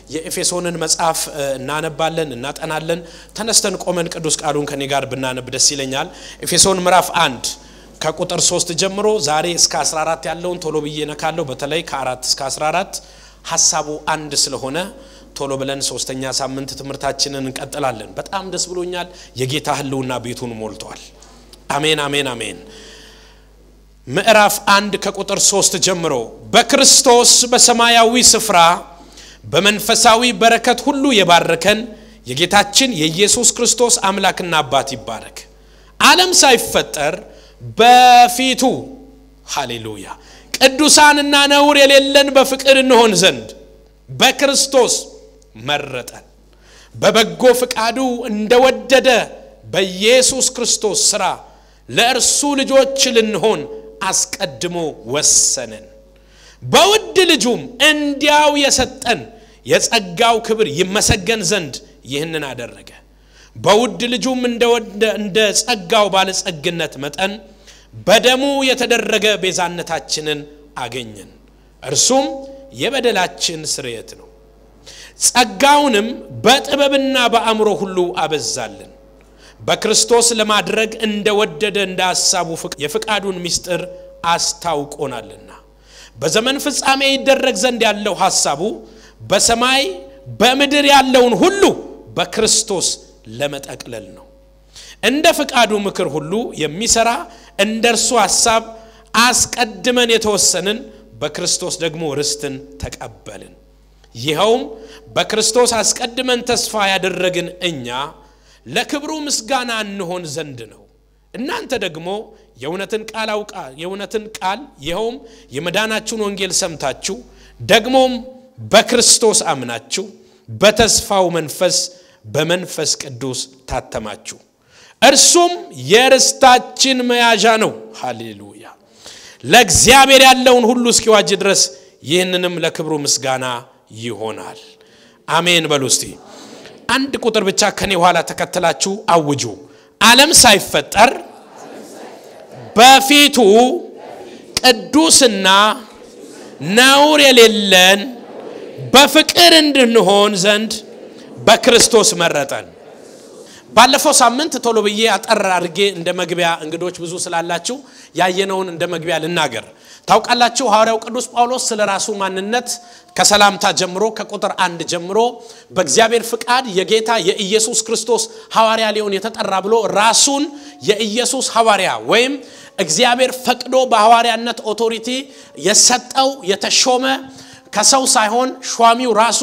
የኤፌሶንን መጽሐፍ እናነባለን፣ እናጠናለን። ተነስተን ቆመን ቅዱስ ቃሉን ከኔ ጋር ብናነብ ደስ ይለኛል። ኤፌሶን ምዕራፍ አንድ ከቁጥር 3 ጀምሮ ዛሬ እስከ 14 ያለውን ቶሎ ብዬ ነካለሁ። በተለይ ከአራት እስከ 14 ሀሳቡ አንድ ስለሆነ ቶሎ ብለን ሶስተኛ ሳምንት ትምህርታችንን እንቀጥላለን። በጣም ደስ ብሎኛል። የጌታ ሕልውና ቤቱን ሞልቷል። አሜን፣ አሜን፣ አሜን። ምዕራፍ አንድ ከቁጥር ሶስት ጀምሮ በክርስቶስ በሰማያዊ ስፍራ በመንፈሳዊ በረከት ሁሉ የባረከን የጌታችን የኢየሱስ ክርስቶስ አምላክና አባት ይባረክ። ዓለም ሳይፈጠር በፊቱ ሃሌሉያ ቅዱሳንና ነውር የሌለን በፍቅር እንሆን ዘንድ በክርስቶስ መረጠን በበጎ ፍቃዱ እንደወደደ በኢየሱስ ክርስቶስ ሥራ ለእርሱ ልጆች ልንሆን አስቀድሞ ወሰነን። በውድ ልጁም እንዲያው የሰጠን የጸጋው ክብር ይመሰገን ዘንድ ይህንን አደረገ። በውድ ልጁም እንደ ጸጋው ባለጸግነት መጠን በደሙ የተደረገ ቤዛነታችንን አገኘን። እርሱም የበደላችን ስርየት ነው። ጸጋውንም በጥበብና በአእምሮ ሁሉ አበዛልን። በክርስቶስ ለማድረግ እንደወደደ እንደ ሐሳቡ የፍቃዱን ምስጢር አስታውቆናልና በዘመን ፍጻሜ ይደረግ ዘንድ ያለው ሐሳቡ በሰማይ በምድር ያለውን ሁሉ በክርስቶስ ለመጠቅለል ነው። እንደ ፍቃዱ ምክር ሁሉ የሚሰራ እንደ እርሱ ሐሳብ አስቀድመን የተወሰንን በክርስቶስ ደግሞ ርስትን ተቀበልን። ይኸውም በክርስቶስ አስቀድመን ተስፋ ያደረግን እኛ ለክብሩ ምስጋና እንሆን ዘንድ ነው። እናንተ ደግሞ የእውነትን ቃል አውቃ የእውነትን ቃል ይኸውም የመዳናችሁን ወንጌል ሰምታችሁ ደግሞም በክርስቶስ አምናችሁ በተስፋው መንፈስ በመንፈስ ቅዱስ ታተማችሁ። እርሱም የርስታችን መያዣ ነው። ሃሌሉያ! ለእግዚአብሔር ያለውን ሁሉ እስኪዋጅ ድረስ ይህንንም ለክብሩ ምስጋና ይሆናል። አሜን በሉ እስቲ። አንድ ቁጥር ብቻ ከኔ ኋላ ተከትላችሁ አውጁ። ዓለም ሳይፈጠር በፊቱ ቅዱስና ነውር የሌለን በፍቅር እንድንሆን ዘንድ በክርስቶስ መረጠን። ባለፈው ሳምንት ቶሎ ብዬ አጠር አድርጌ እንደ መግቢያ እንግዶች ብዙ ስላላችሁ ያየነውን እንደ መግቢያ ልናገር። ታውቃላችሁ ሐዋርያው ቅዱስ ጳውሎስ ስለ ራሱ ማንነት ከሰላምታ ጀምሮ ከቁጥር አንድ ጀምሮ በእግዚአብሔር ፍቃድ የጌታ የኢየሱስ ክርስቶስ ሐዋርያ ሊሆን የተጠራ ብሎ ራሱን የኢየሱስ ሐዋርያ ወይም እግዚአብሔር ፈቅዶ በሐዋርያነት ኦቶሪቲ የሰጠው የተሾመ ከሰው ሳይሆን ሿሚው ራሱ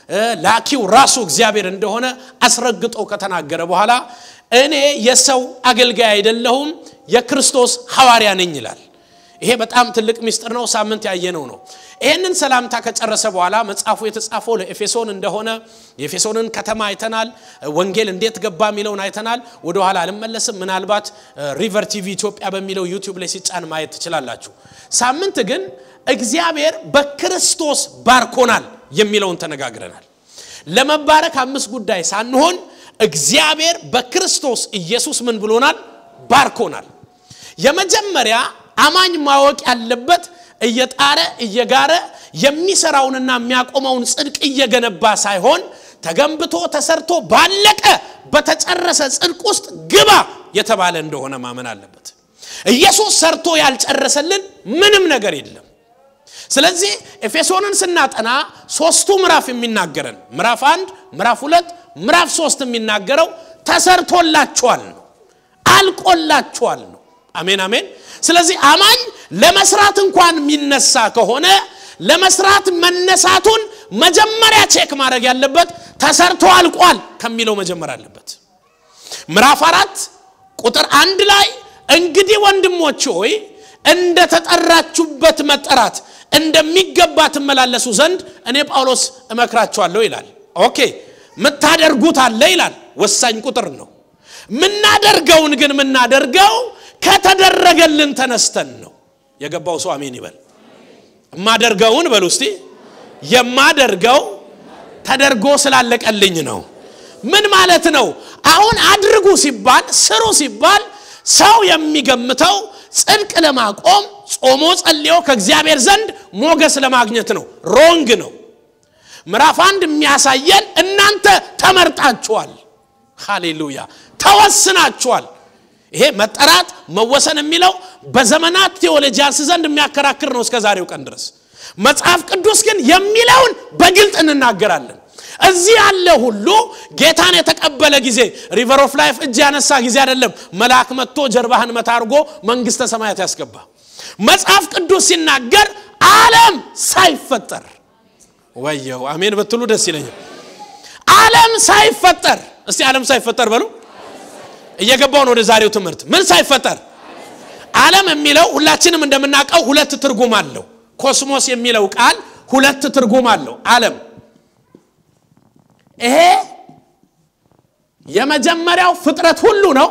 ላኪው ራሱ እግዚአብሔር እንደሆነ አስረግጦ ከተናገረ በኋላ እኔ የሰው አገልጋይ አይደለሁም የክርስቶስ ሐዋርያ ነኝ ይላል። ይሄ በጣም ትልቅ ምስጢር ነው። ሳምንት ያየነው ነው። ይህንን ሰላምታ ከጨረሰ በኋላ መጽሐፉ የተጻፈው ለኤፌሶን እንደሆነ የኤፌሶንን ከተማ አይተናል። ወንጌል እንዴት ገባ የሚለውን አይተናል። ወደኋላ አልመለስም። ምናልባት ሪቨር ቲቪ ኢትዮጵያ በሚለው ዩቲዩብ ላይ ሲጫን ማየት ትችላላችሁ። ሳምንት ግን እግዚአብሔር በክርስቶስ ባርኮናል የሚለውን ተነጋግረናል። ለመባረክ አምስት ጉዳይ ሳንሆን እግዚአብሔር በክርስቶስ ኢየሱስ ምን ብሎናል? ባርኮናል። የመጀመሪያ አማኝ ማወቅ ያለበት እየጣረ እየጋረ የሚሰራውንና የሚያቆመውን ጽድቅ እየገነባ ሳይሆን ተገንብቶ ተሰርቶ ባለቀ በተጨረሰ ጽድቅ ውስጥ ግባ የተባለ እንደሆነ ማመን አለበት። ኢየሱስ ሰርቶ ያልጨረሰልን ምንም ነገር የለም። ስለዚህ ኤፌሶንን ስናጠና ሶስቱ ምዕራፍ የሚናገረን ምዕራፍ አንድ፣ ምዕራፍ ሁለት፣ ምዕራፍ ሶስት የሚናገረው ተሰርቶላችኋል ነው፣ አልቆላችኋል ነው። አሜን አሜን። ስለዚህ አማኝ ለመስራት እንኳን የሚነሳ ከሆነ ለመስራት መነሳቱን መጀመሪያ ቼክ ማድረግ ያለበት ተሰርቶ አልቋል ከሚለው መጀመር አለበት። ምዕራፍ አራት ቁጥር አንድ ላይ እንግዲህ ወንድሞች ሆይ እንደ ተጠራችሁበት መጠራት እንደሚገባ ትመላለሱ ዘንድ እኔ ጳውሎስ እመክራችኋለሁ ይላል። ኦኬ ምታደርጉት አለ ይላል። ወሳኝ ቁጥር ነው። ምናደርገውን ግን ምናደርገው ከተደረገልን ተነስተን ነው። የገባው ሰው አሜን ይበል። የማደርገውን በሉ እስቲ የማደርገው ተደርጎ ስላለቀልኝ ነው። ምን ማለት ነው? አሁን አድርጉ ሲባል ስሩ ሲባል ሰው የሚገምተው ጽድቅ ለማቆም ጾሞ ጸልዮ ከእግዚአብሔር ዘንድ ሞገስ ለማግኘት ነው። ሮንግ ነው። ምዕራፍ አንድ የሚያሳየን እናንተ ተመርጣችኋል ሃሌሉያ ተወስናችኋል ይሄ መጠራት መወሰን የሚለው በዘመናት ቴዎሎጂያንስ ዘንድ የሚያከራክር ነው እስከ ዛሬው ቀን ድረስ መጽሐፍ ቅዱስ ግን የሚለውን በግልጥ እንናገራለን እዚህ ያለ ሁሉ ጌታን የተቀበለ ጊዜ ሪቨር ኦፍ ላይፍ እጅ ያነሳ ጊዜ አይደለም መልአክ መጥቶ ጀርባህን መታ አድርጎ መንግስተ ሰማያት ያስገባ መጽሐፍ ቅዱስ ሲናገር ዓለም ሳይፈጠር ወየው አሜን ብትሉ ደስ ይለኛል ዓለም ሳይፈጠር እስቲ ዓለም ሳይፈጠር በሉ እየገባው ነው ወደ ዛሬው ትምህርት ምን ሳይፈጠር ዓለም የሚለው ሁላችንም እንደምናውቀው ሁለት ትርጉም አለው ኮስሞስ የሚለው ቃል ሁለት ትርጉም አለው ዓለም ይሄ የመጀመሪያው ፍጥረት ሁሉ ነው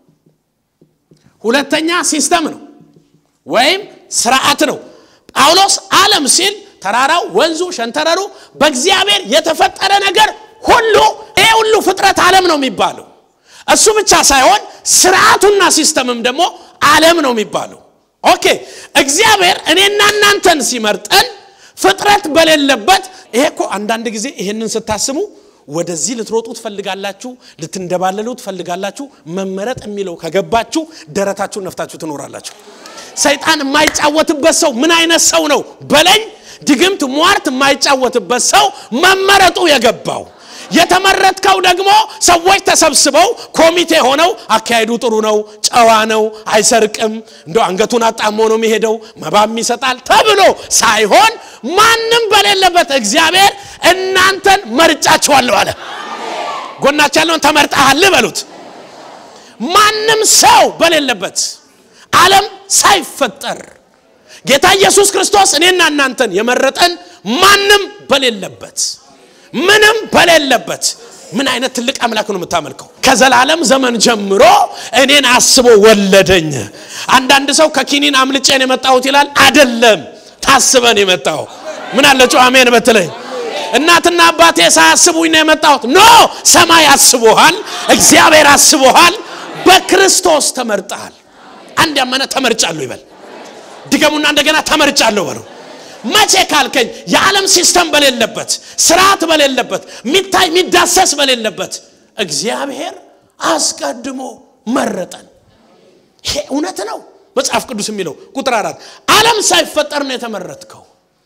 ሁለተኛ ሲስተም ነው ወይም ስርዓት ነው ጳውሎስ ዓለም ሲል ተራራው ወንዙ ሸንተረሩ በእግዚአብሔር የተፈጠረ ነገር ሁሉ ይሄ ሁሉ ፍጥረት ዓለም ነው የሚባለው እሱ ብቻ ሳይሆን ስርዓቱና ሲስተምም ደግሞ ዓለም ነው የሚባለው ኦኬ እግዚአብሔር እኔና እናንተን ሲመርጠን ፍጥረት በሌለበት ይሄ እኮ አንዳንድ ጊዜ ይሄንን ስታስሙ ወደዚህ ልትሮጡ ትፈልጋላችሁ ልትንደባለሉ ትፈልጋላችሁ መመረጥ የሚለው ከገባችሁ ደረታችሁን ነፍታችሁ ትኖራላችሁ ሰይጣን የማይጫወትበት ሰው ምን አይነት ሰው ነው በለኝ ድግምት ሟርት የማይጫወትበት ሰው መመረጡ የገባው የተመረጥከው ደግሞ ሰዎች ተሰብስበው ኮሚቴ ሆነው አካሄዱ ጥሩ ነው ጨዋ ነው አይሰርቅም እንደ አንገቱን አጣሞ ነው የሚሄደው መባም ይሰጣል ተብሎ ሳይሆን ማንም በሌለበት እግዚአብሔር እናንተን መርጫችኋለሁ አለ ጎናቸው ያለውን ተመርጠሃል በሉት ማንም ሰው በሌለበት ዓለም ሳይፈጠር ጌታ ኢየሱስ ክርስቶስ እኔና እናንተን የመረጠን ማንም በሌለበት ምንም በሌለበት ምን አይነት ትልቅ አምላክ ነው የምታመልከው ከዘላለም ዘመን ጀምሮ እኔን አስቦ ወለደኝ አንዳንድ ሰው ከኪኒን አምልጬን የመጣሁት ይላል አደለም ታስበን የመጣው ምን አለጩ አሜን በትለኝ እናትና አባቴ ሳያስቡኝ ነው የመጣሁት ኖ ሰማይ አስቦሃል እግዚአብሔር አስቦሃል በክርስቶስ ተመርጠሃል አንድ ያመነ ተመርጫለሁ ይበል ድገሙና እንደገና ተመርጫለሁ በለው መቼ ካልከኝ የዓለም ሲስተም በሌለበት ስርዓት በሌለበት ሚታይ የሚዳሰስ በሌለበት እግዚአብሔር አስቀድሞ መረጠን ይሄ እውነት ነው መጽሐፍ ቅዱስ የሚለው ቁጥር አራት ዓለም ሳይፈጠር ነው የተመረጥከው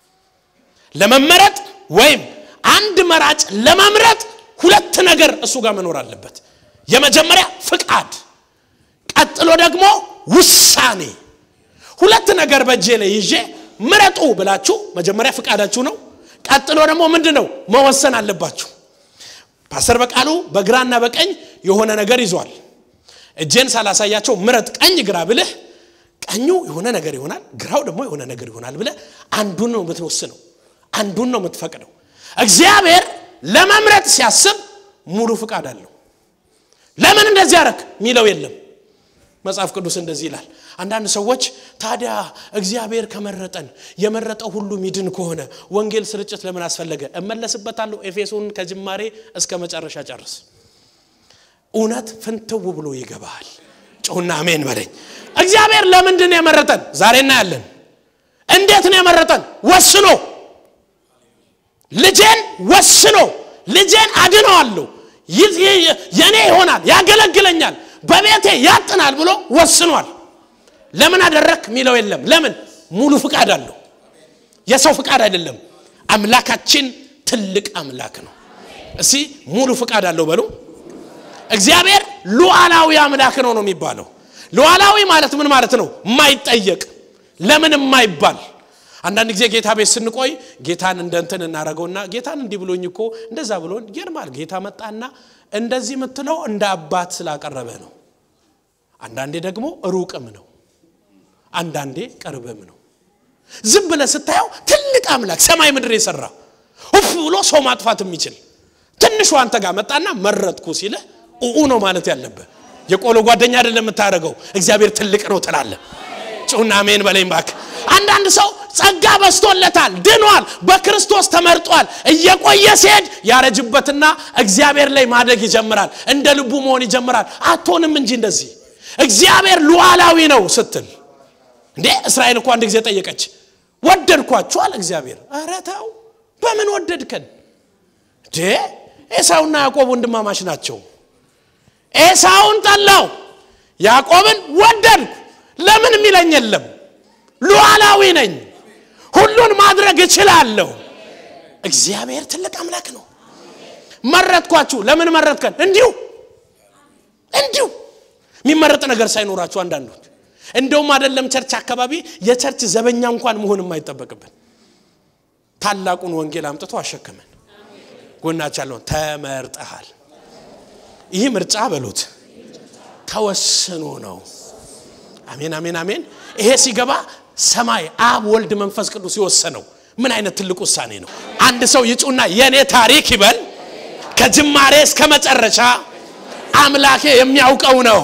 ለመመረጥ ወይም አንድ መራጭ ለመምረጥ ሁለት ነገር እሱ ጋር መኖር አለበት የመጀመሪያ ፍቃድ ቀጥሎ ደግሞ ውሳኔ ሁለት ነገር በእጄ ላይ ይዤ ምረጡ ብላችሁ መጀመሪያ ፍቃዳችሁ ነው ቀጥሎ ደግሞ ምንድን ነው መወሰን አለባችሁ ፓስተር በቃሉ በግራና በቀኝ የሆነ ነገር ይዟል እጄን ሳላሳያቸው ምረጥ ቀኝ ግራ ብልህ ቀኙ የሆነ ነገር ይሆናል ግራው ደግሞ የሆነ ነገር ይሆናል ብለ አንዱን ነው የምትወስነው አንዱን ነው የምትፈቅደው እግዚአብሔር ለመምረጥ ሲያስብ ሙሉ ፍቃድ አለው ለምን እንደዚህ ያረክ የሚለው የለም መጽሐፍ ቅዱስ እንደዚህ ይላል አንዳንድ ሰዎች ታዲያ እግዚአብሔር ከመረጠን የመረጠው ሁሉ ሚድን ከሆነ ወንጌል ስርጭት ለምን አስፈለገ እመለስበታለሁ ኤፌሶን ከጅማሬ እስከ መጨረሻ ጨርስ እውነት ፍንትው ብሎ ይገባሃል ጮና አሜን በለኝ እግዚአብሔር ለምንድን ነው የመረጠን ዛሬ እናያለን እንዴት ነው የመረጠን ወስኖ ልጄን ወስኖ ልጄን አድነዋለሁ የኔ ይሆናል ያገለግለኛል በቤቴ ያጥናል ብሎ ወስኗል ለምን አደረክ የሚለው የለም ለምን ሙሉ ፍቃድ አለው የሰው ፍቃድ አይደለም አምላካችን ትልቅ አምላክ ነው እስቲ ሙሉ ፍቃድ አለው በሉ እግዚአብሔር ሉዓላዊ አምላክ ነው ነው የሚባለው ሉዓላዊ ማለት ምን ማለት ነው የማይጠየቅ ለምን የማይባል አንዳንድ ጊዜ ጌታ ቤት ስንቆይ ጌታን እንደ እንትን እናደረገውና ጌታን እንዲህ ብሎኝ እኮ እንደዛ ብሎ ይገርማል ጌታ መጣና እንደዚህ የምትለው እንደ አባት ስላቀረበ ነው አንዳንዴ ደግሞ ሩቅም ነው አንዳንዴ ቅርብም ነው ዝም ብለ ስታየው ትልቅ አምላክ ሰማይ ምድር የሰራ ውፍ ብሎ ሰው ማጥፋት የሚችል ትንሹ አንተ ጋር መጣና መረጥኩ ሲለ ኡኡ ነው ማለት ያለብህ የቆሎ ጓደኛ አይደለም የምታደረገው እግዚአብሔር ትልቅ ነው ትላለ ጩና አሜን በለኝ ባክ አንዳንድ ሰው ጸጋ በስቶለታል ድኗል በክርስቶስ ተመርጧል እየቆየ ሲሄድ ያረጅበትና እግዚአብሔር ላይ ማደግ ይጀምራል እንደ ልቡ መሆን ይጀምራል አትሆንም እንጂ እንደዚህ እግዚአብሔር ሉዓላዊ ነው ስትል እንዴ እስራኤል እኮ አንድ ጊዜ ጠየቀች ወደድኳችሁ አለ እግዚአብሔር ኧረ ተው በምን ወደድከን ኤሳውና ያዕቆብ ወንድማማች ናቸው። ኤሳውን ጠላው፣ ያዕቆብን ወደድኩ። ለምን የሚለኝ የለም። ሉዓላዊ ነኝ፣ ሁሉን ማድረግ እችላለሁ። እግዚአብሔር ትልቅ አምላክ ነው። መረጥኳችሁ። ለምን መረጥከን? እንዲሁ እንዲሁ የሚመረጥ ነገር ሳይኖራችሁ አንዳንዶች እንደውም አይደለም ቸርች አካባቢ የቸርች ዘበኛ እንኳን መሆን የማይጠበቅብን ታላቁን ወንጌል አምጥቶ አሸከመን። ጎናች ያለውን ተመርጠሃል። ይህ ምርጫ በሉት ተወስኖ ነው። አሜን አሜን አሜን። ይሄ ሲገባ ሰማይ አብ፣ ወልድ፣ መንፈስ ቅዱስ የወሰነው ምን አይነት ትልቅ ውሳኔ ነው! አንድ ሰው ይጩና የእኔ ታሪክ ይበል ከጅማሬ እስከ መጨረሻ አምላኬ የሚያውቀው ነው።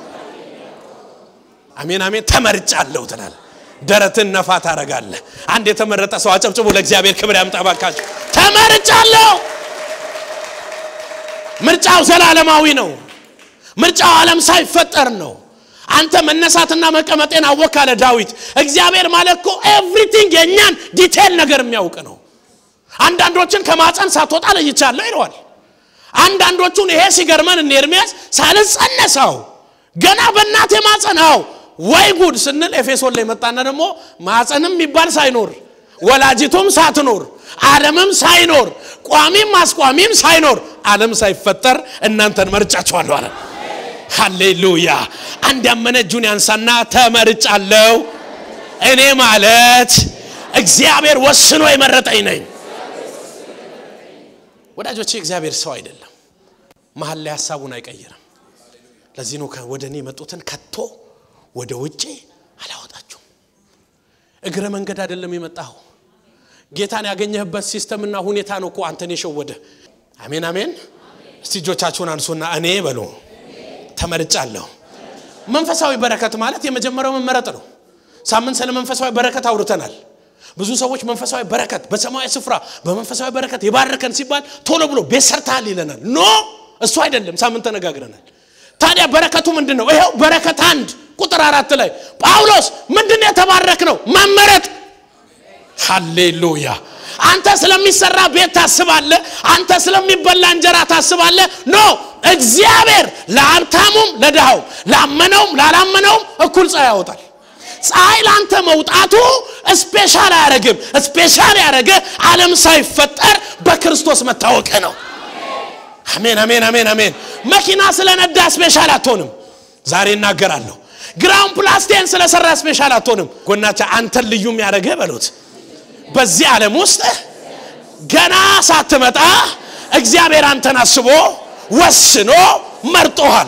አሜን አሜን። ተመርጫለሁ ትላል። ደረትን ነፋ ታረጋለህ። አንድ የተመረጠ ሰው አጨብጭቡ፣ ለእግዚአብሔር ክብር ያምጣ ባካችሁ። ተመርጫለሁ። ምርጫው ዘላለማዊ ነው። ምርጫው ዓለም ሳይፈጠር ነው። አንተ መነሳትና መቀመጤን አወክ አለ ዳዊት። እግዚአብሔር ማለት እኮ ኤቭሪቲንግ የእኛን ዲቴል ነገር የሚያውቅ ነው። አንዳንዶችን ከማፀን ሳትወጣ ለይቻለሁ ይለዋል። አንዳንዶቹን ይሄ ሲገርመን እነ ኤርሚያስ ሳልጸነሳው ገና በእናቴ ማፀናው ወይ ጉድ ስንል ኤፌሶን ላይ መጣና ደግሞ ማፀንም የሚባል ሳይኖር ወላጅቱም ሳትኖር ዓለምም ሳይኖር ቋሚም አስቋሚም ሳይኖር ዓለም ሳይፈጠር እናንተን መርጫችኋለሁ አለ። ሃሌሉያ! አንድ ያመነ እጁን ያንሳና ተመርጫለሁ። እኔ ማለት እግዚአብሔር ወስኖ የመረጠኝ ነኝ። ወዳጆቼ እግዚአብሔር ሰው አይደለም፣ መሀል ላይ ሀሳቡን አይቀይርም። ለዚህ ነው ወደ እኔ የመጡትን ከቶ ወደ ውጭ አላወጣችሁም። እግረ መንገድ አይደለም የመጣኸው። ጌታን ያገኘህበት ሲስተምና ሁኔታ ነው እኮ አንተን የሸወደ። አሜን አሜን። እስቲ እጆቻችሁን አንሱና እኔ በሉ ተመርጫለሁ። መንፈሳዊ በረከት ማለት የመጀመሪያው መመረጥ ነው። ሳምንት ስለ መንፈሳዊ በረከት አውርተናል። ብዙ ሰዎች መንፈሳዊ በረከት በሰማያዊ ስፍራ በመንፈሳዊ በረከት የባረከን ሲባል ቶሎ ብሎ ቤት ሰርተሃል ይለናል። ኖ እሱ አይደለም። ሳምንት ተነጋግረናል። ታዲያ በረከቱ ምንድን ነው? ይኸው በረከት አንድ ቁጥር አራት ላይ ጳውሎስ ምንድን ነው የተባረክ ነው? መመረጥ። ሃሌሉያ። አንተ ስለሚሰራ ቤት ታስባለ፣ አንተ ስለሚበላ እንጀራ ታስባለ። ኖ እግዚአብሔር ለሀብታሙም ለድሃው ላመነውም ላላመነውም እኩል ፀሐይ ያወጣል። ፀሐይ ለአንተ መውጣቱ ስፔሻል አያረግም። ስፔሻል ያደረገ ዓለም ሳይፈጠር በክርስቶስ መታወቅ ነው። አሜን አሜን አሜን አሜን። መኪና ስለነዳ ስፔሻል አትሆንም። ዛሬ እናገራለሁ። ግራውንድ ፕላስቴን ስለሰራ ስፔሻል አትሆንም። ጎናቻ አንተን ልዩ የሚያደርገ በሉት በዚህ ዓለም ውስጥ ገና ሳትመጣ እግዚአብሔር አንተን አስቦ ወስኖ መርጦሃል።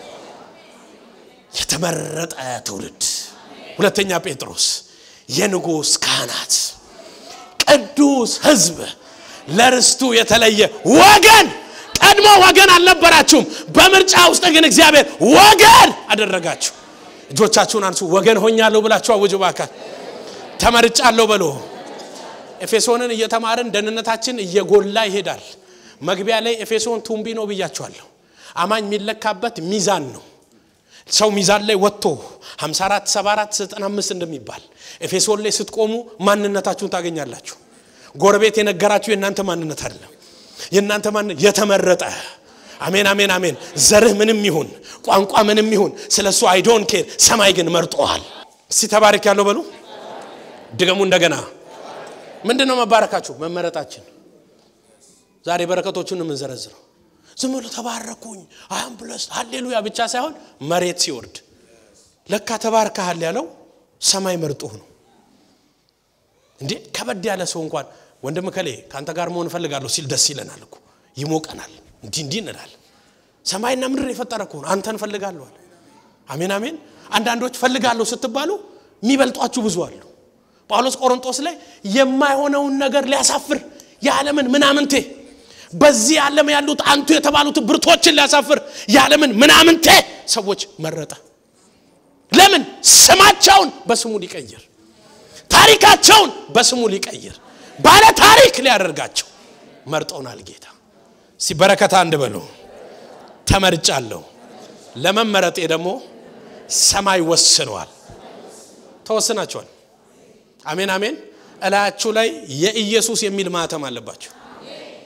የተመረጠ ትውልድ ሁለተኛ ጴጥሮስ የንጉሥ ካህናት ቅዱስ ሕዝብ ለርስቱ የተለየ ወገን። ቀድሞ ወገን አልነበራችሁም። በምርጫ ውስጥ ግን እግዚአብሔር ወገን አደረጋችሁ። እጆቻችሁን አንሱ። ወገን ሆኛለሁ ብላችሁ አውጁ። ባካል ተመርጫለሁ በሎ። ኤፌሶንን እየተማርን ደህንነታችን እየጎላ ይሄዳል። መግቢያ ላይ ኤፌሶን ቱምቢ ነው ብያችኋለሁ። አማኝ የሚለካበት ሚዛን ነው። ሰው ሚዛን ላይ ወጥቶ 54 74 95 እንደሚባል ኤፌሶን ላይ ስትቆሙ ማንነታችሁን ታገኛላችሁ። ጎረቤት የነገራችሁ የእናንተ ማንነት አይደለም። የእናንተ ማንነት የተመረጠ አሜን አሜን አሜን። ዘርህ ምንም ይሁን ቋንቋ ምንም ይሁን ስለ እሱ አይዶን ኬር። ሰማይ ግን መርጦሃል። እስቲ ተባረክ ያለው በሉ ድገሙ እንደገና። ምንድን ነው መባረካችሁ? መመረጣችን። ዛሬ በረከቶቹን የምንዘረዝረው ዝም ብሎ ተባረኩኝ አም ብለስ ሃሌሉያ ብቻ ሳይሆን መሬት ሲወርድ ለካ ተባርከሃል ያለው ሰማይ መርጦህ ነው እንዴ። ከበድ ያለ ሰው እንኳን ወንድም ከሌ ከአንተ ጋር መሆን እፈልጋለሁ ሲል ደስ ይለናል እኮ ይሞቀናል። እንዲህ እንዲህ እንላል። ሰማይና ምድር የፈጠረ እኮ ነው። አንተን ፈልጋለሁ አለ። አሜን አሜን። አንዳንዶች ፈልጋለሁ ስትባሉ የሚበልጧችሁ ብዙ አሉ። ጳውሎስ ቆሮንጦስ ላይ የማይሆነውን ነገር ሊያሳፍር የዓለምን ምናምንቴ በዚህ ዓለም ያሉት አንቱ የተባሉት ብርቶችን ሊያሳፍር የዓለምን ምናምንቴ ሰዎች መረጠ። ለምን? ስማቸውን በስሙ ሊቀይር፣ ታሪካቸውን በስሙ ሊቀይር፣ ባለ ታሪክ ሊያደርጋቸው መርጦናል ጌታ። ሲበረከታ አንድ በሉ ተመርጫለሁ። ለመመረጤ ደግሞ ሰማይ ወስነዋል። ተወስናቸዋል። አሜን አሜን። እላያችሁ ላይ የኢየሱስ የሚል ማህተም አለባቸው።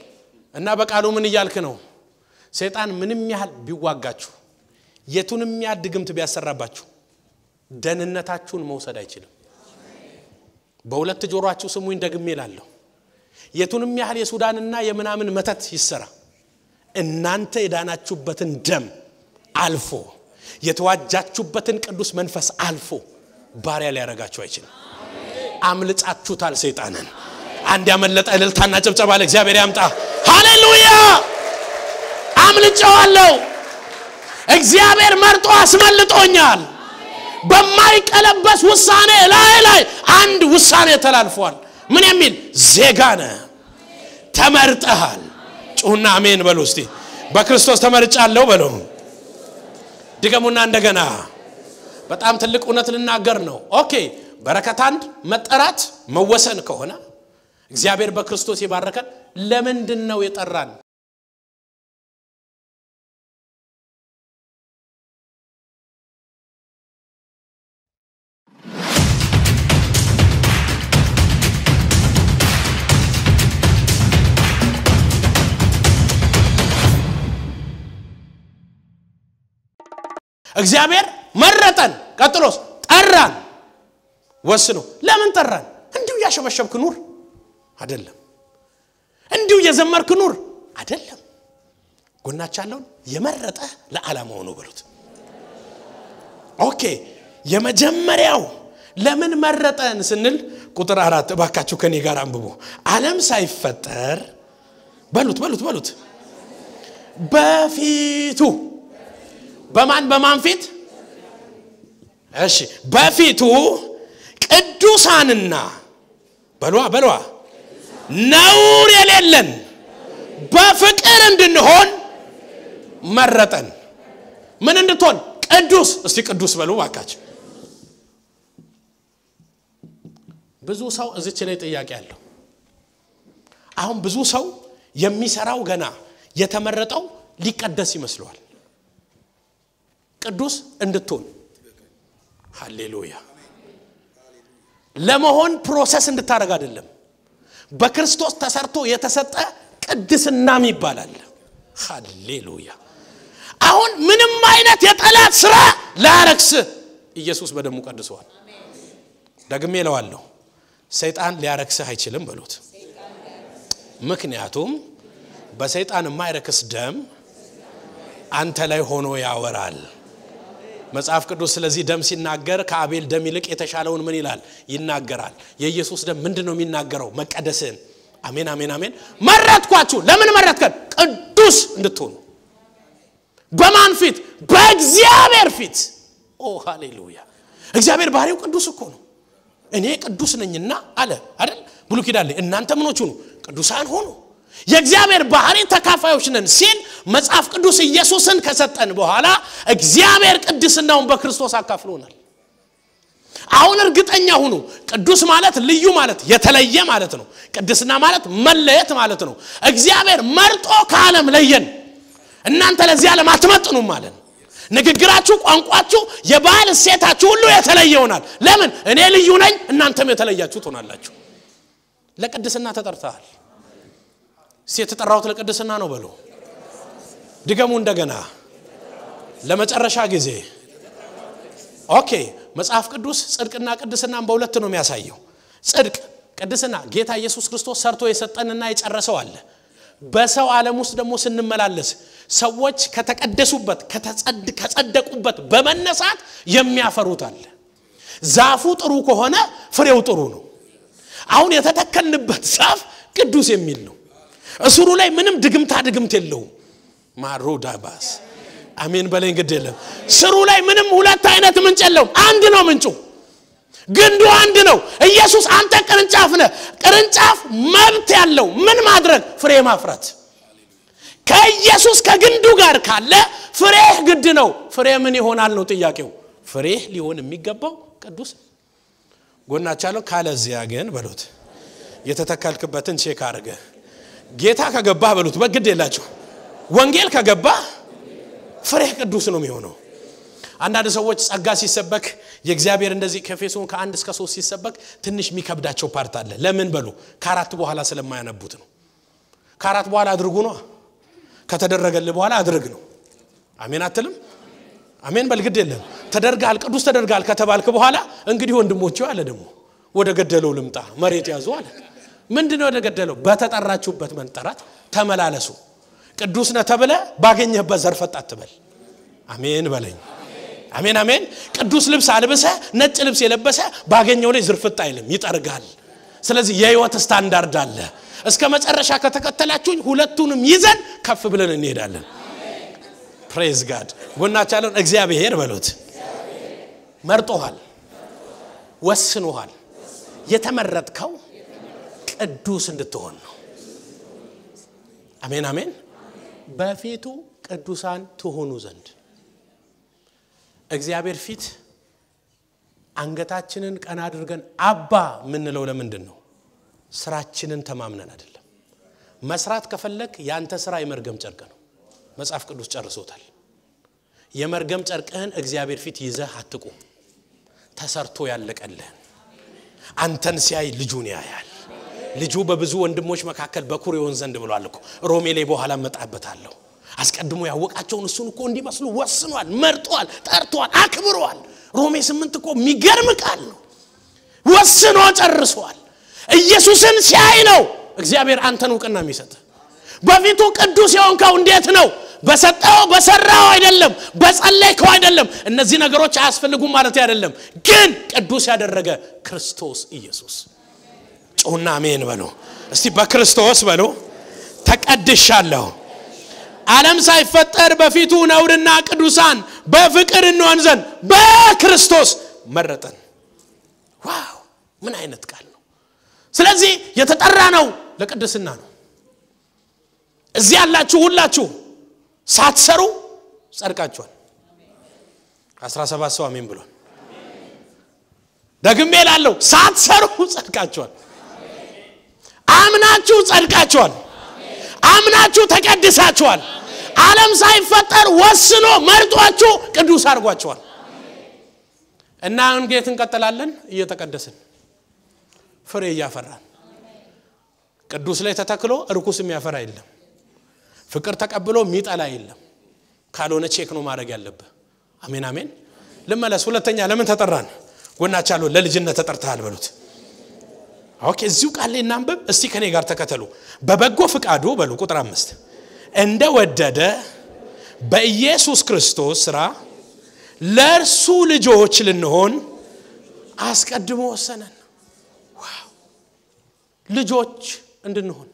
እና በቃሉ ምን እያልክ ነው? ሰይጣን ምንም ያህል ቢዋጋችሁ የቱንም ያህል ድግምት ቢያሰራባችሁ ደህንነታችሁን መውሰድ አይችልም። በሁለት ጆሮአችሁ ስሙኝ ደግሜ እላለሁ። የቱንም ያህል የሱዳንና የምናምን መተት ይሰራ እናንተ የዳናችሁበትን ደም አልፎ የተዋጃችሁበትን ቅዱስ መንፈስ አልፎ ባሪያ ሊያረጋችሁ አይችልም። አምልጻችሁታል ሰይጣንን። አንድ ያመለጠ እልልታና ጭብጨባ ለእግዚአብሔር ያምጣ። ሃሌሉያ! አምልጨዋለሁ። እግዚአብሔር መርጦ አስመልጦኛል። በማይቀለበስ ውሳኔ ላይ ላይ አንድ ውሳኔ ተላልፏል። ምን የሚል ዜጋ ነህ፣ ተመርጠሃል። ጩሁና አሜን በሉ እስቲ። በክርስቶስ ተመርጫለሁ በሉ። ድገሙና እንደገና። በጣም ትልቅ እውነት ልናገር ነው። ኦኬ በረከት አንድ መጠራት መወሰን ከሆነ እግዚአብሔር በክርስቶስ የባረከን ለምንድን ነው የጠራን? እግዚአብሔር መረጠን፣ ቀጥሎስ ጠራን። ወስኖ ለምን ጠራን? እንዲሁ እያሸበሸብክ ኑር አይደለም። እንዲሁ እየዘመርክ ኑር አይደለም። ጎናች ያለውን የመረጠ ለዓላማው ነው በሉት። ኦኬ የመጀመሪያው ለምን መረጠን ስንል ቁጥር አራት እባካችሁ ከኔ ጋር አንብቦ ዓለም ሳይፈጠር በሉት በሉት በሉት በፊቱ በማን በማን ፊት? እሺ በፊቱ ቅዱሳንና በሏ በሏ ነውር የሌለን በፍቅር እንድንሆን መረጠን። ምን እንድትሆን? ቅዱስ። እስቲ ቅዱስ በሉ ባካቸው። ብዙ ሰው እዚች ላይ ጥያቄ አለው። አሁን ብዙ ሰው የሚሰራው ገና የተመረጠው ሊቀደስ ይመስለዋል። ቅዱስ እንድትሆን ሃሌሉያ ለመሆን ፕሮሰስ እንድታደርግ አይደለም። በክርስቶስ ተሰርቶ የተሰጠ ቅድስናም ይባላል። ሃሌሉያ አሁን ምንም አይነት የጠላት ስራ ላያረክስ ኢየሱስ በደሙ ቀድሰዋል። ደግሜ እለዋለሁ፣ ሰይጣን ሊያረክስህ አይችልም በሉት። ምክንያቱም በሰይጣን የማይረክስ ደም አንተ ላይ ሆኖ ያወራል። መጽሐፍ ቅዱስ ስለዚህ ደም ሲናገር ከአቤል ደም ይልቅ የተሻለውን ምን ይላል ይናገራል። የኢየሱስ ደም ምንድን ነው የሚናገረው? መቀደስን። አሜን አሜን አሜን። መረጥኳችሁ። ለምን መረጥከን? ቅዱስ እንድትሆኑ። በማን ፊት? በእግዚአብሔር ፊት። ኦ ሃሌሉያ! እግዚአብሔር ባህሪው ቅዱስ እኮ ነው። እኔ ቅዱስ ነኝና አለ አይደል? ብሉይ ኪዳን ላይ እናንተ ምኖች ሁኑ ቅዱሳን ሆኑ የእግዚአብሔር ባህሪ ተካፋዮች ነን ሲል መጽሐፍ ቅዱስ ኢየሱስን ከሰጠን በኋላ እግዚአብሔር ቅድስናውን በክርስቶስ አካፍሎናል። አሁን እርግጠኛ ሁኑ። ቅዱስ ማለት ልዩ ማለት የተለየ ማለት ነው። ቅድስና ማለት መለየት ማለት ነው። እግዚአብሔር መርጦ ከዓለም ለየን። እናንተ ለዚህ ዓለም አትመጥኑም ማለት ነው። ንግግራችሁ፣ ቋንቋችሁ፣ የባህል እሴታችሁ ሁሉ የተለየ ይሆናል። ለምን? እኔ ልዩ ነኝ፣ እናንተም የተለያችሁ ትሆናላችሁ። ለቅድስና ተጠርተሃል። እስቲ የተጠራሁት ለቅድስና ነው በሉ። ድገሙ እንደገና ለመጨረሻ ጊዜ። ኦኬ መጽሐፍ ቅዱስ ጽድቅና ቅድስናን በሁለት ነው የሚያሳየው። ጽድቅ ቅድስና ጌታ ኢየሱስ ክርስቶስ ሰርቶ የሰጠንና የጨረሰው አለ። በሰው ዓለም ውስጥ ደግሞ ስንመላለስ ሰዎች ከተቀደሱበት ከጸደቁበት በመነሳት የሚያፈሩት አለ። ዛፉ ጥሩ ከሆነ ፍሬው ጥሩ ነው። አሁን የተተከልንበት ዛፍ ቅዱስ የሚል ነው። እስሩ ላይ ምንም ድግምታ ድግምት የለውም። ማሮዳባስ አሜን በለኝ። ግድ የለም ስሩ ላይ ምንም ሁለት አይነት ምንጭ የለውም። አንድ ነው ምንጩ፣ ግንዱ አንድ ነው። ኢየሱስ አንተ ቅርንጫፍ ነህ። ቅርንጫፍ መብት ያለው ምን ማድረግ? ፍሬ ማፍራት። ከኢየሱስ ከግንዱ ጋር ካለ ፍሬህ ግድ ነው። ፍሬ ምን ይሆናል ነው ጥያቄው። ፍሬህ ሊሆን የሚገባው ቅዱስ ጎናቻለሁ። ካለዚያ ግን በሉት የተተከልክበትን ቼክ አድርገ ጌታ ከገባህ በሉት በግድ የላችሁ ወንጌል ከገባህ ፍሬህ ቅዱስ ነው የሚሆነው። አንዳንድ ሰዎች ጸጋ ሲሰበክ የእግዚአብሔር እንደዚህ ከኤፌሶን ከአንድ እስከ ሶስት ሲሰበክ ትንሽ የሚከብዳቸው ፓርት አለ። ለምን በሉ ከአራት በኋላ ስለማያነቡት ነው። ከአራት በኋላ አድርጉ ነው ከተደረገልህ በኋላ አድርግ ነው አሜን አትልም አሜን በልግድ የለም ተደርጋል ቅዱስ ተደርጋል ከተባልክ በኋላ እንግዲህ ወንድሞች አለ ደግሞ ወደ ገደለው ልምጣ መሬት ያዙ አለ ምንድን ወደ ገደለው በተጠራችሁበት መንጠራት ተመላለሱ ቅዱስ ነ ተብለ ባገኘህበት ዘርፈጥ አትበል አሜን በለኝ አሜን አሜን ቅዱስ ልብስ አልብሰ ነጭ ልብስ የለበሰ ባገኘው ላይ ዝርፍጥ አይልም ይጠርጋል ስለዚህ የህይወት ስታንዳርድ አለ እስከ መጨረሻ ከተከተላችሁኝ ሁለቱንም ይዘን ከፍ ብለን እንሄዳለን ፕሬዝ ጋድ ጎናቻለን እግዚአብሔር በሉት መርጦሃል ወስኖሃል የተመረጥከው ቅዱስ እንድትሆን ነው አሜን አሜን በፊቱ ቅዱሳን ትሆኑ ዘንድ እግዚአብሔር ፊት አንገታችንን ቀና አድርገን አባ የምንለው ለምንድን ነው ስራችንን ተማምነን አይደለም መስራት ከፈለግ የአንተ ስራ የመርገም ጨርቅ ነው መጽሐፍ ቅዱስ ጨርሶታል የመርገም ጨርቅህን እግዚአብሔር ፊት ይዘህ አትቁም ተሰርቶ ያለቀልህን አንተን ሲያይ ልጁን ያያል ልጁ በብዙ ወንድሞች መካከል በኩር ይሆን ዘንድ ብሏል እኮ ሮሜ ላይ በኋላ መጣበታለሁ አስቀድሞ ያወቃቸውን እሱን እኮ እንዲመስሉ ወስኗል መርጧል ጠርቷል አክብሯል ሮሜ ስምንት እኮ የሚገርም ቃል ነው ወስኖ ጨርሷል ኢየሱስን ሲያይ ነው እግዚአብሔር አንተን እውቅና የሚሰጥ በፊቱ ቅዱስ የሆንከው እንዴት ነው በሰጠው በሰራው አይደለም በጸለይከው አይደለም እነዚህ ነገሮች አያስፈልጉም ማለት አይደለም ግን ቅዱስ ያደረገ ክርስቶስ ኢየሱስ ጮና አሜን በሉ እስቲ በክርስቶስ በሉ ተቀድሻለሁ ዓለም ሳይፈጠር በፊቱ ነውርና ቅዱሳን በፍቅር እንሆን ዘንድ በክርስቶስ መረጠን ዋው ምን አይነት ቃል ነው ስለዚህ የተጠራ ነው ለቅድስና ነው እዚህ ያላችሁ ሁላችሁ ሳትሰሩ ጸድቃችኋል 17 ሰው አሜን ብሏል ደግሜ ላለው ሳትሰሩ ጸድቃችኋል አምናችሁ ጸድቃችኋል አምናችሁ ተቀድሳችኋል ዓለም ሳይፈጠር ወስኖ መርጧችሁ ቅዱስ አድርጓችኋል እና እንጌት እንቀጥላለን እየተቀደስን ፍሬ እያፈራን ቅዱስ ላይ ተተክሎ እርኩስ የሚያፈራ የለም ፍቅር ተቀብሎ የሚጠላ የለም ካልሆነ ቼክ ነው ማድረግ ያለብህ አሜን አሜን ልመለስ ሁለተኛ ለምን ተጠራን ጎናቻለሁ ለልጅነት ተጠርተሃል በሉት ኦኬ እዚሁ ቃል ላይ እናንብብ እስቲ ከኔ ጋር ተከተሉ በበጎ ፍቃዱ በሉ ቁጥር አምስት እንደ ወደደ በኢየሱስ ክርስቶስ ስራ ለእርሱ ልጆች ልንሆን አስቀድሞ ወሰነን ልጆች እንድንሆን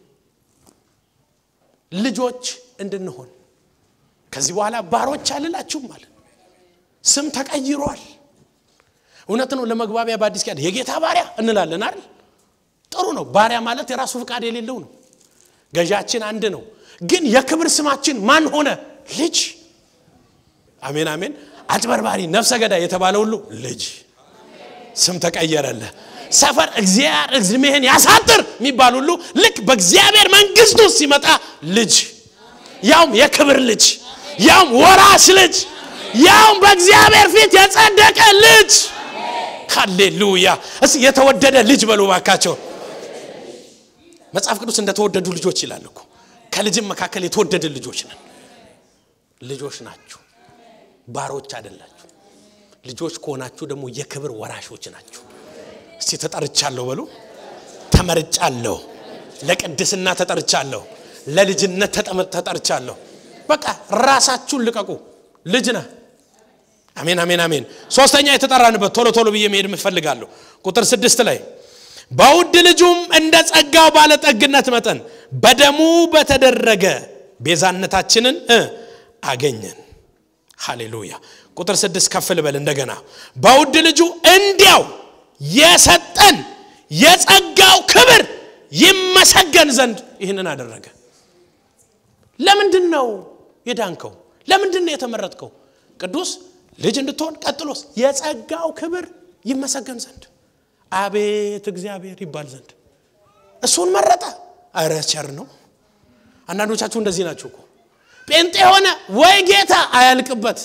ልጆች እንድንሆን ከዚህ በኋላ ባሮች አልላችሁም ማለት ስም ተቀይሯል እውነት ነው ለመግባቢያ በአዲስ ኪዳን የጌታ ባሪያ እንላለን አይደል ጥሩ ነው ባሪያ ማለት የራሱ ፍቃድ የሌለው ነው ገዣችን አንድ ነው ግን የክብር ስማችን ማን ሆነ ልጅ አሜን አሜን አጭበርባሪ ነፍሰ ገዳይ የተባለ ሁሉ ልጅ ስም ተቀየረለ ሰፈር እግዚአብሔር እድሜህን ያሳጥር የሚባል ሁሉ ልክ በእግዚአብሔር መንግስት ውስጥ ሲመጣ ልጅ ያውም የክብር ልጅ ያውም ወራሽ ልጅ ያውም በእግዚአብሔር ፊት የጸደቀ ልጅ ሃሌሉያ እስ የተወደደ ልጅ በሉ ባካቸው መጽሐፍ ቅዱስ እንደተወደዱ ልጆች ይላል እኮ ከልጅም መካከል የተወደደ ልጆች ነን ልጆች ናችሁ ባሮች አይደላችሁ ልጆች ከሆናችሁ ደግሞ የክብር ወራሾች ናችሁ እስቲ ተጠርቻለሁ በሉ ተመርጫለሁ ለቅድስና ተጠርቻለሁ ለልጅነት ተጠርቻለሁ በቃ ራሳችሁን ልቀቁ ልጅ ነህ አሜን አሜን አሜን ሶስተኛ የተጠራንበት ቶሎ ቶሎ ብዬ መሄድ ምፈልጋለሁ ቁጥር ስድስት ላይ በውድ ልጁም እንደ ጸጋው ባለጠግነት መጠን በደሙ በተደረገ ቤዛነታችንን አገኘን ሃሌሉያ ቁጥር ስድስት ከፍ ልበል እንደገና በውድ ልጁ እንዲያው የሰጠን የጸጋው ክብር ይመሰገን ዘንድ ይህንን አደረገ ለምንድን ነው የዳንከው ለምንድን ነው የተመረጥከው ቅዱስ ልጅ እንድትሆን ቀጥሎስ የጸጋው ክብር ይመሰገን ዘንድ አቤት እግዚአብሔር ይባል ዘንድ እሱን መረጠ አረ ቸር ነው አንዳንዶቻችሁ እንደዚህ ናችሁ እኮ ጴንጤ የሆነ ወይ ጌታ አያልቅበት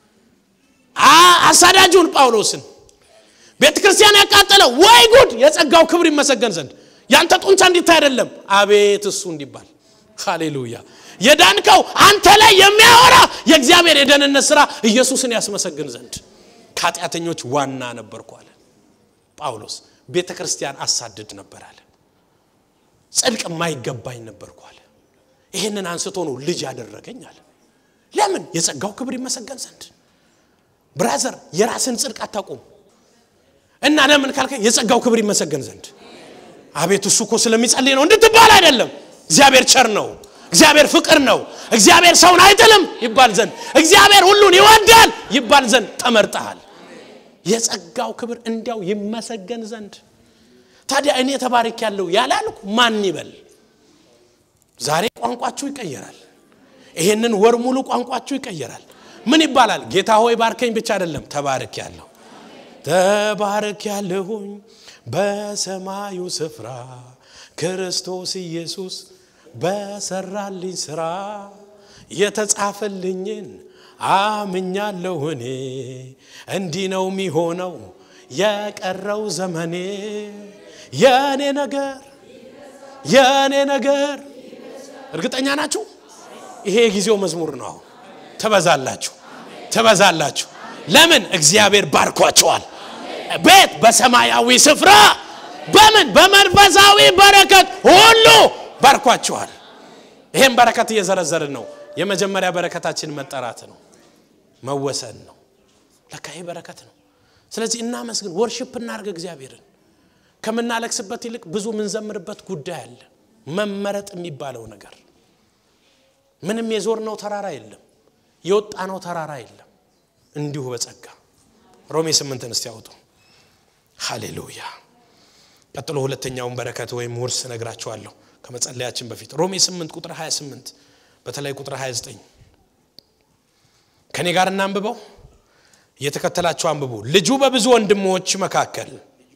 አሳዳጁን ጳውሎስን ቤተ ክርስቲያን ያቃጠለው ወይ ጉድ የጸጋው ክብር ይመሰገን ዘንድ ያንተ ጡንቻ እንዲታይ አይደለም አቤት እሱ እንዲባል ሃሌሉያ የዳንከው አንተ ላይ የሚያወራ የእግዚአብሔር የደህንነት ስራ ኢየሱስን ያስመሰግን ዘንድ ከኃጢአተኞች ዋና ነበርኩ አለ ጳውሎስ ቤተ ክርስቲያን አሳድድ ነበር አለ ጽድቅ የማይገባኝ ነበርኩ አለ ይህንን አንስቶ ነው ልጅ ያደረገኝ አለ ለምን የጸጋው ክብር ይመሰገን ዘንድ ብራዘር የራስን ጽድቅ አታቁም እና ለምን ካልከ የጸጋው ክብር ይመሰገን ዘንድ አቤት እሱ እኮ ስለሚጸልይ ነው እንድትባል አይደለም እግዚአብሔር ቸር ነው እግዚአብሔር ፍቅር ነው እግዚአብሔር ሰውን አይጥልም ይባል ዘንድ እግዚአብሔር ሁሉን ይወዳል ይባል ዘንድ ተመርጠሃል የጸጋው ክብር እንዲያው ይመሰገን ዘንድ ታዲያ እኔ ተባርክ ያለው ያላልኩ ማን ይበል ዛሬ ቋንቋችሁ ይቀየራል ይሄንን ወር ሙሉ ቋንቋችሁ ይቀየራል ምን ይባላል ጌታ ሆይ ባርከኝ ብቻ አይደለም ተባርክ ያለሁ ተባርክ ያለሁኝ በሰማዩ ስፍራ ክርስቶስ ኢየሱስ በሰራልኝ ስራ የተጻፈልኝን አምኛለሁ እኔ እንዲህ ነው የሚሆነው የቀረው ዘመኔ የእኔ ነገር የእኔ ነገር እርግጠኛ ናችሁ ይሄ የጊዜው መዝሙር ነው ትበዛላችሁ ትበዛላችሁ ለምን እግዚአብሔር ባርኳቸዋል ቤት በሰማያዊ ስፍራ በምን በመንፈሳዊ በረከት ሁሉ ባርኳቸዋል ይሄን በረከት እየዘረዘርን ነው የመጀመሪያ በረከታችን መጠራት ነው መወሰን ነው ለካ ይሄ በረከት ነው ስለዚህ እናመስግን ወርሽፕ እናርግ እግዚአብሔርን ከምናለቅስበት ይልቅ ብዙ ምንዘምርበት ጉዳይ አለ መመረጥ የሚባለው ነገር ምንም የዞር ነው ተራራ የለም የወጣ ነው ተራራ የለም እንዲሁ በጸጋ ሮሜ ስምንትን እስቲ ያውጡ ሃሌሉያ ቀጥሎ ሁለተኛውን በረከት ወይም ውርስ ነግራችኋለሁ ከመጸለያችን በፊት ሮሜ 8 ቁጥር 28 በተለይ ቁጥር 29 ከእኔ ጋር እናንብበው እየተከተላችሁ አንብቡ ልጁ በብዙ ወንድሞች መካከል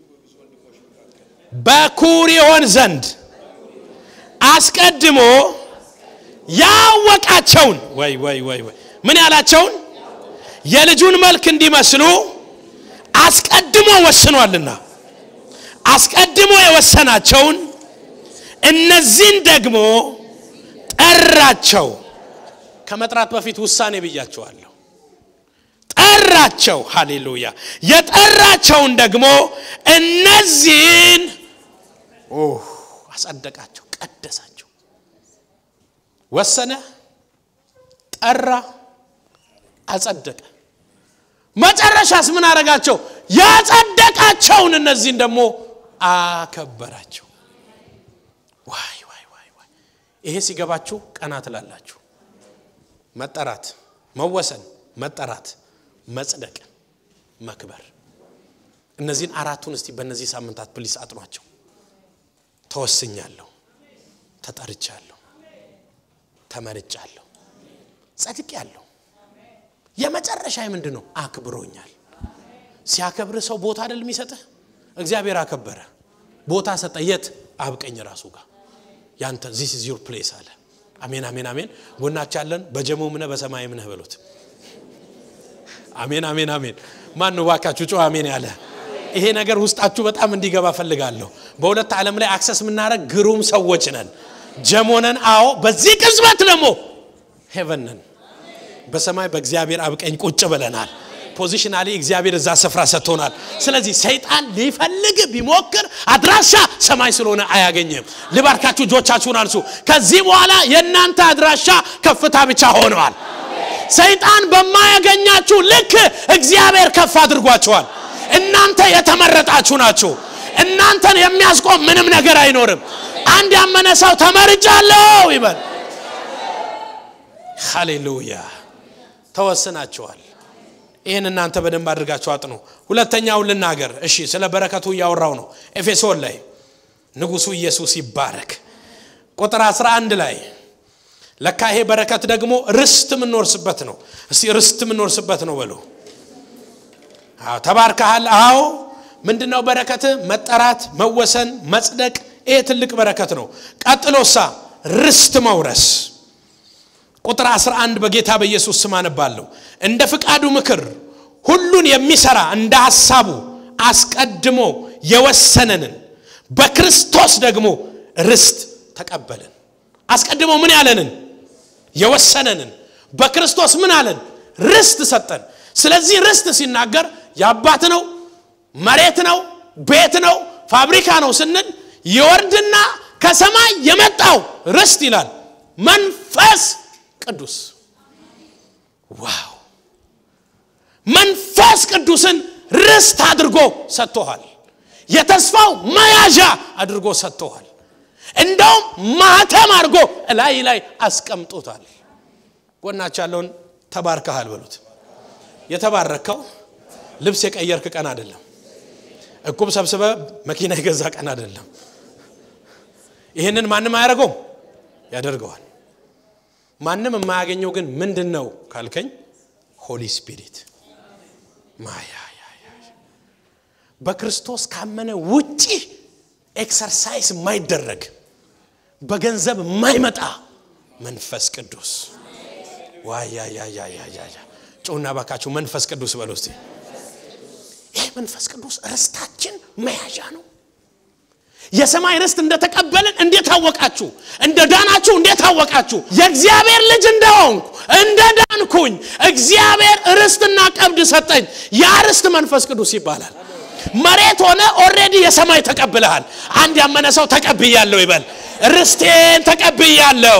በኩር ይሆን ዘንድ አስቀድሞ ያወቃቸውን ወይ ወይ ወይ ወይ ምን ያላቸውን የልጁን መልክ እንዲመስሉ አስቀድሞ ወስኗልና አስቀድሞ የወሰናቸውን እነዚህን ደግሞ ጠራቸው ከመጥራት በፊት ውሳኔ ብያቸዋለሁ ጠራቸው ሃሌሉያ የጠራቸውን ደግሞ እነዚህን አጸደቃቸው ቀደሳቸው ወሰነ ጠራ አጸደቀ መጨረሻስ ምን አረጋቸው ያጸደቃቸውን እነዚህን ደግሞ አከበራቸው ዋይ ዋይ ዋይ ዋይ ይሄ ሲገባችሁ ቀና ትላላችሁ መጠራት መወሰን መጠራት መጽደቅ መክበር እነዚህን አራቱን እስቲ በእነዚህ ሳምንታት ፕሊስ አጥኗቸው ተወስኛለሁ ተጠርቻለሁ ተመርጫለሁ ጸድቅ ያለሁ የመጨረሻ ምንድን ነው አክብሮኛል ሲያከብር ሰው ቦታ አይደል የሚሰጥህ እግዚአብሔር አከበረ ቦታ ሰጠ የት አብቀኝ ራሱ ጋር ያንተ ዚስ ኢዝ ዩር ፕሌስ አለ አሜን አሜን አሜን ጎናች ያለን በጀሞ ምነ በሰማይ ምነህ በሉት አሜን አሜን አሜን ማን ነው ባካችሁ ጮ አሜን ያለ ይሄ ነገር ውስጣችሁ በጣም እንዲገባ ፈልጋለሁ በሁለት ዓለም ላይ አክሰስ የምናደረግ ግሩም ሰዎች ነን ጀሞነን አዎ በዚህ ቅጽበት ደግሞ ሄቨን ነን በሰማይ በእግዚአብሔር አብቀኝ ቁጭ ብለናል ፖዚሽናሊ እግዚአብሔር እዛ ስፍራ ሰጥቶናል ስለዚህ ሰይጣን ሊፈልግ ቢሞክር አድራሻ ሰማይ ስለሆነ አያገኝም ልባርካችሁ እጆቻችሁን አንሱ ከዚህ በኋላ የእናንተ አድራሻ ከፍታ ብቻ ሆነዋል ሰይጣን በማያገኛችሁ ልክ እግዚአብሔር ከፍ አድርጓቸዋል እናንተ የተመረጣችሁ ናችሁ እናንተን የሚያስቆም ምንም ነገር አይኖርም አንድ ያመነ ሰው ተመርጫለሁ ይበል ሃሌሉያ ተወስናችኋል ይህን እናንተ በደንብ አድርጋችሁ አጥኑ ሁለተኛውን ልናገር እሺ ስለ በረከቱ እያወራው ነው ኤፌሶን ላይ ንጉሱ ኢየሱስ ይባረክ ቁጥር 11 ላይ ለካ ይሄ በረከት ደግሞ ርስት የምንወርስበት ነው እስቲ ርስት የምንወርስበት ነው በሉ ተባርከሃል አዎ ምንድነው በረከት መጠራት መወሰን መጽደቅ ይሄ ትልቅ በረከት ነው ቀጥሎሳ ርስት መውረስ ቁጥር 11 በጌታ በኢየሱስ ስም አነባለሁ እንደ ፍቃዱ ምክር ሁሉን የሚሰራ እንደ ሐሳቡ አስቀድሞ የወሰነንን በክርስቶስ ደግሞ ርስት ተቀበልን አስቀድሞ ምን ያለንን የወሰነንን በክርስቶስ ምን አለን ርስት ሰጠን ስለዚህ ርስት ሲናገር የአባት ነው መሬት ነው ቤት ነው ፋብሪካ ነው ስንል ይወርድና ከሰማይ የመጣው ርስት ይላል መንፈስ ቅዱስ ዋው መንፈስ ቅዱስን ርስት አድርጎ ሰጥቶሃል የተስፋው መያዣ አድርጎ ሰጥቶሃል እንደውም ማተም አድርጎ ላይ ላይ አስቀምጦታል ጎናች ያለውን ተባርከሃል በሉት የተባረከው ልብስ የቀየርክ ቀን አይደለም እቁብ ሰብስበ መኪና የገዛ ቀን አይደለም ይህንን ማንም አያደርገውም ያደርገዋል ማንም የማያገኘው ግን ምንድን ነው ካልከኝ ሆሊ ስፒሪት ማያ በክርስቶስ ካመነ ውጪ ኤክሰርሳይዝ የማይደረግ በገንዘብ የማይመጣ መንፈስ ቅዱስ ዋያያያያያ ጮና ባካችሁ መንፈስ ቅዱስ በሎ እስቲ ይህ መንፈስ ቅዱስ ርስታችን መያዣ ነው የሰማይ ርስት እንደተቀበልን እንዴት አወቃችሁ እንደ ዳናችሁ እንዴት አወቃችሁ የእግዚአብሔር ልጅ እንደሆንኩ እንደ ዳንኩኝ እግዚአብሔር ርስትና ቀብድ ሰጠኝ ያ ርስት መንፈስ ቅዱስ ይባላል መሬት ሆነ ኦሬዲ የሰማይ ተቀብለሃል አንድ ያመነ ሰው ተቀብያለሁ ይበል ርስቴን ተቀብያለሁ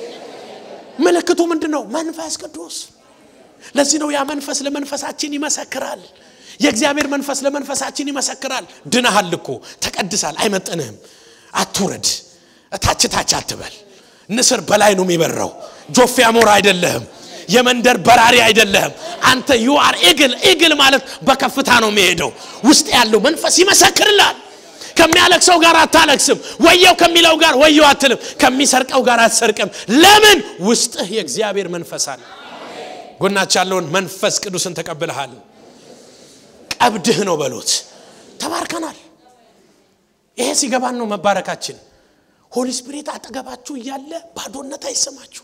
ምልክቱ ምንድን ነው መንፈስ ቅዱስ ለዚህ ነው ያ መንፈስ ለመንፈሳችን ይመሰክራል የእግዚአብሔር መንፈስ ለመንፈሳችን ይመሰክራል ድናሃል እኮ ተቀድሳል አይመጥንህም አትውረድ ታች ታች አትበል ንስር በላይ ነው የሚበረው ጆፌ አሞራ አይደለህም የመንደር በራሪ አይደለህም አንተ ዩአር ኤግል ኤግል ማለት በከፍታ ነው የሚሄደው ውስጥ ያለው መንፈስ ይመሰክርላል ከሚያለቅሰው ጋር አታለቅስም ወየው ከሚለው ጋር ወየው አትልም ከሚሰርቀው ጋር አትሰርቅም ለምን ውስጥህ የእግዚአብሔር መንፈስ አለ ጎናች ያለውን መንፈስ ቅዱስን ተቀብልሃል ቀብድህ ነው በሎት ተባርከናል ይሄ ሲገባን ነው መባረካችን ሆሊ ስፒሪት አጠገባችሁ እያለ ባዶነት አይሰማችሁ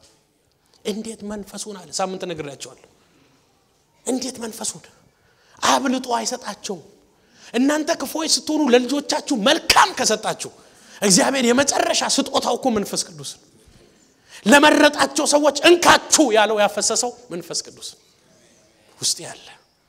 እንዴት መንፈሱን አለ ሳምንት ነግሬያቸዋለሁ እንዴት መንፈሱን አብልጦ አይሰጣቸውም እናንተ ክፎች ስትሆኑ ለልጆቻችሁ መልካም ከሰጣችሁ እግዚአብሔር የመጨረሻ ስጦታው እኮ መንፈስ ቅዱስ ነው ለመረጣቸው ሰዎች እንካችሁ ያለው ያፈሰሰው መንፈስ ቅዱስ ውስጥ ያለ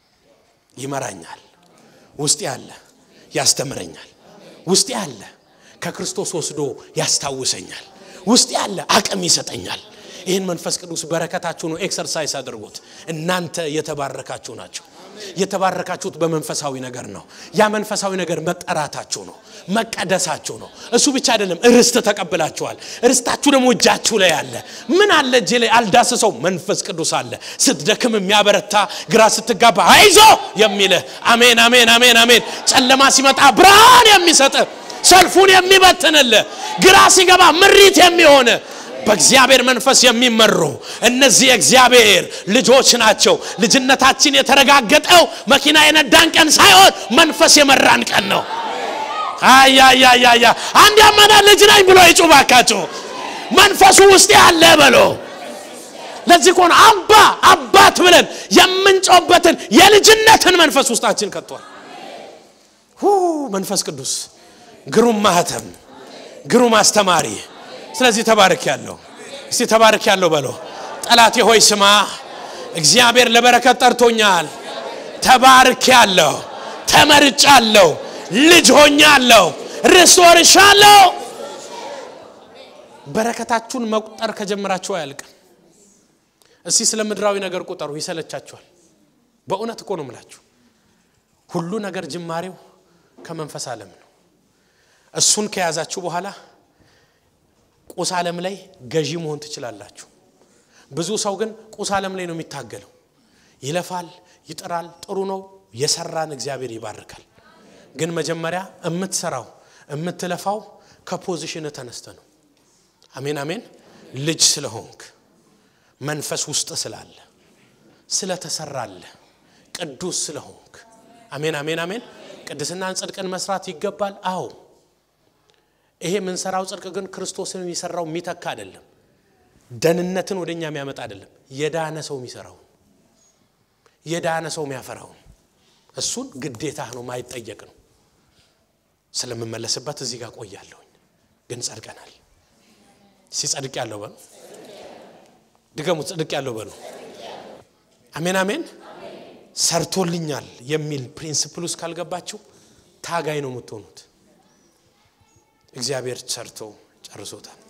ይመራኛል ውስጥ ያለ ያስተምረኛል ውስጥ ያለ ከክርስቶስ ወስዶ ያስታውሰኛል ውስጥ ያለ አቅም ይሰጠኛል ይህን መንፈስ ቅዱስ በረከታችሁ ነው ኤክሰርሳይዝ አድርጉት እናንተ የተባረካችሁ ናቸው የተባረካችሁት በመንፈሳዊ ነገር ነው ያ መንፈሳዊ ነገር መጠራታችሁ ነው መቀደሳችሁ ነው እሱ ብቻ አይደለም ርስት ተቀብላችኋል ርስታችሁ ደግሞ እጃችሁ ላይ አለ ምን አለ እጄ ላይ አልዳስሰው መንፈስ ቅዱስ አለ ስትደክም የሚያበረታ ግራ ስትጋባ አይዞ የሚልህ አሜን አሜን አሜን አሜን ጨለማ ሲመጣ ብርሃን የሚሰጥ ሰልፉን የሚበትንልህ ግራ ሲገባ ምሪት የሚሆን በእግዚአብሔር መንፈስ የሚመሩ እነዚህ የእግዚአብሔር ልጆች ናቸው ልጅነታችን የተረጋገጠው መኪና የነዳን ቀን ሳይሆን መንፈስ የመራን ቀን ነው አያያያያ አንድ ያመነ ልጅ ነኝ ብሎ ይጩባካችሁ መንፈሱ ውስጥ ያለ በሎ ለዚህ ከሆነ አባ አባት ብለን የምንጮበትን የልጅነትን መንፈስ ውስጣችን ከቷል መንፈስ ቅዱስ ግሩም ማህተም ግሩም አስተማሪ ስለዚህ ተባርክ ያለው እስቲ ተባርክ ያለው በሎ ጠላቴ ሆይ ስማ እግዚአብሔር ለበረከት ጠርቶኛል ተባርክ ያለው ተመርጫለሁ ልጅ ሆኛለሁ ርስት ወርሻለሁ በረከታችሁን መቁጠር ከጀመራችሁ አያልቅም እስቲ ስለ ምድራዊ ነገር ቁጠሩ ይሰለቻችኋል በእውነት እኮ ነው ምላችሁ ሁሉ ነገር ጅማሬው ከመንፈስ ዓለም ነው እሱን ከያዛችሁ በኋላ ቁስ ዓለም ላይ ገዢ መሆን ትችላላችሁ ብዙ ሰው ግን ቁስ ዓለም ላይ ነው የሚታገለው ይለፋል ይጥራል ጥሩ ነው የሰራን እግዚአብሔር ይባርካል ግን መጀመሪያ የምትሰራው የምትለፋው ከፖዚሽን ተነስተ ነው አሜን አሜን ልጅ ስለሆንክ መንፈስ ውስጥ ስላለ ስለተሰራለ ቅዱስ ስለሆንክ አሜን አሜን አሜን ቅድስናን ጽድቅን መስራት ይገባል አዎ ይሄ የምንሰራው ጽድቅ ግን ክርስቶስን የሰራው የሚተካ አይደለም ደህንነትን ወደኛ የሚያመጣ አይደለም የዳነ ሰው የሚሰራው የዳነ ሰው የሚያፈራው እሱን ግዴታ ነው ማይጠየቅ ነው ስለምመለስበት እዚህ ጋር ቆያለሁኝ ግን ጸድቀናል ሲጸድቅ ያለው በሉ ድገሙ ጽድቅ ያለው በሉ አሜን አሜን ሰርቶልኛል የሚል ፕሪንስፕል ውስጥ ካልገባችሁ ታጋይ ነው የምትሆኑት እግዚአብሔር ሰርቶ ጨርሶታል